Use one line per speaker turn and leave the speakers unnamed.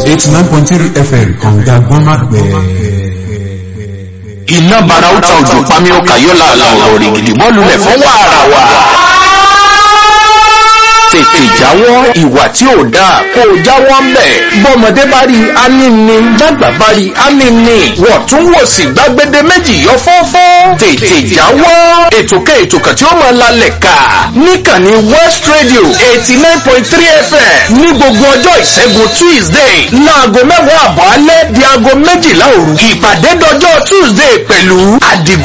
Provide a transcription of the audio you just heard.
eighty nine point three fm kànga gbọ́nmágbẹ́.
iná bara ó ta òjò pami ó kà yóò láàlà ọ̀rọ̀ rẹ̀ gidi bọ́ọ̀lù lẹ̀ fún wàrà wà. tètè jáwọ́ ìwà tí ò dáa kó o jáwọ́ ń bẹ̀. bọ́mọdé bá rí anínní dàgbà bá rí anínní wọ́n tún wò sí gbàgede méjì yọ fọ́fọ́. tètè jáwọ́ ètò kan ètò kan tí ó máa lalẹ̀ ká níkànnì west radio eighty nine point three fm ní gbogbo ọjọ́ ìṣẹ́gun tuesday láago mẹ́wàá àbọ̀ alẹ́ di aago méjìlá òru ìpàdé dọjọ́ tuesday pẹ̀lú àdìgún.